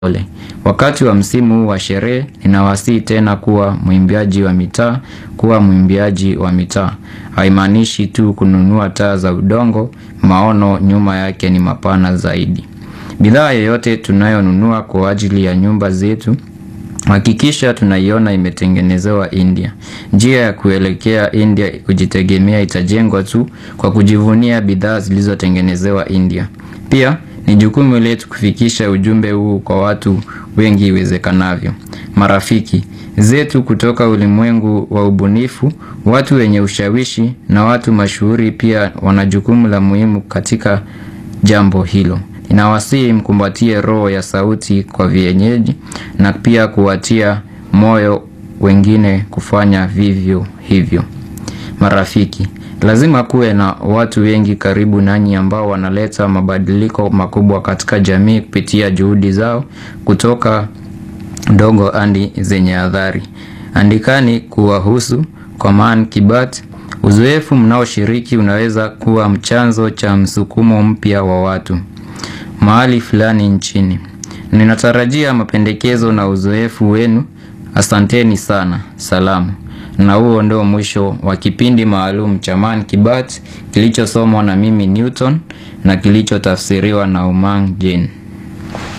Ole. Wakati wa msimu huu wa sherehe, ninawasihi tena kuwa mwimbaji wa mitaa, kuwa mwimbaji wa mitaa. Haimaanishi tu kununua taa za udongo, maono nyuma yake ni mapana zaidi. Bidhaa yoyote tunayonunua kwa ajili ya nyumba zetu, hakikisha tunaiona imetengenezewa India. Njia ya kuelekea India kujitegemea itajengwa tu kwa kujivunia bidhaa zilizotengenezewa India. Pia, ni jukumu letu kufikisha ujumbe huu kwa watu wengi iwezekanavyo. Marafiki, zetu kutoka ulimwengu wa ubunifu, watu wenye ushawishi na watu mashuhuri pia wana jukumu la muhimu katika jambo hilo. Ninawasihi mkumbatie roho ya sauti kwa vienyeji na pia kuwatia moyo wengine kufanya vivyo hivyo. Marafiki, lazima kuwe na watu wengi karibu nanyi ambao wanaleta mabadiliko makubwa katika jamii kupitia juhudi zao kutoka ndogo hadi zenye athari. Andikani kuwahusu kwa Man Kibat. Uzoefu mnaoshiriki unaweza kuwa mchanzo cha msukumo mpya wa watu mahali fulani nchini. Ninatarajia mapendekezo na uzoefu wenu. Asanteni sana. Salamu. Na huo ndio mwisho wa kipindi maalum cha Man Kibat kilichosomwa na mimi Newton na kilichotafsiriwa na Umang Jane.